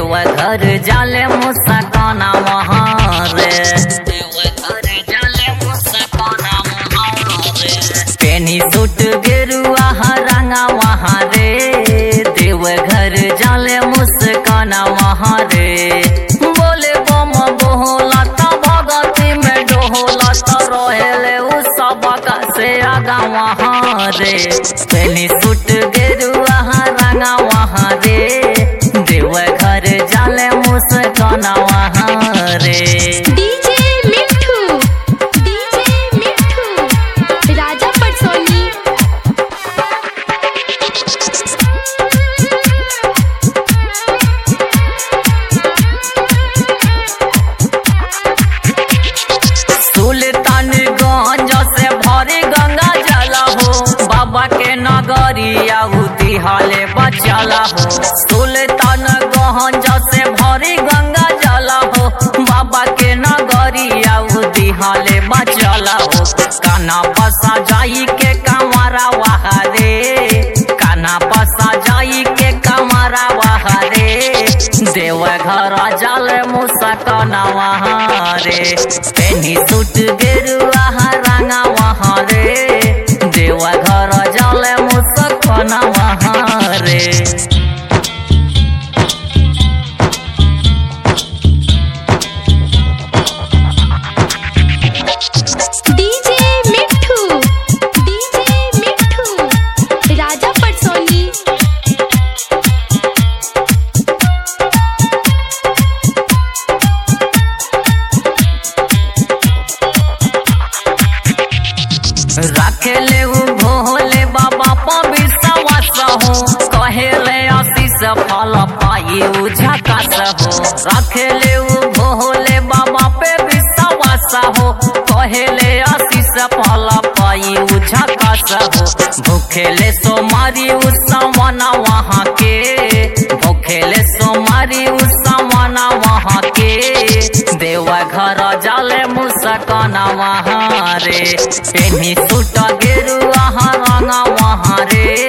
देवघर जाले मुसकाना वहाँ रे देवघर जाले मुसकाना वहाँ रे पेनी सूट गेरुआ रंगा वहाँ रे देवघर जाले मुस्काना वहाँ रे बोले बम बोला ता भगती में डोला ता रहेले उ सबका से आगा वहाँ रे पेनी सूट गेरुआ रंगा वहाँ रे देवघर जाले मुस्काना वहाँ रे डीजे मिठू डीजे मिठू राजा पटसोनी सुल्तानगंज से भरी गंगा जला हो बाबा के नगरिया उतिहाले बचला हो सुल्तानगंज से भरी गंगा जला हो बाबा के नगरिया उतिहाले बचला हो काना बसा जाई के कमरा वहारे काना बसा जाई के कमरा वहारे देवघर जल मुसकना वहाँ रे पेनी सूट गेरुआ रंगा वहाँ रे देवघर जल मुसकना वहाँ रे डीजे मिठू डीजे मिठू राजा पटसोनी रखेले उ भोले बाबा पवित्रवास हो कहेले आशीष फल पाई उ झकास हो रखेले उ भोले बाबा पे विश्वास हो कहेले आशीष फल पाई उ झकास हो भूखेले सोमारी उ सवना वहाँ के भूखेले सोमारी उ सवना वहाँ के देवघर जाले मुसकना वहाँ रे पेनी सूट गेरुआ रंगा वहाँ रे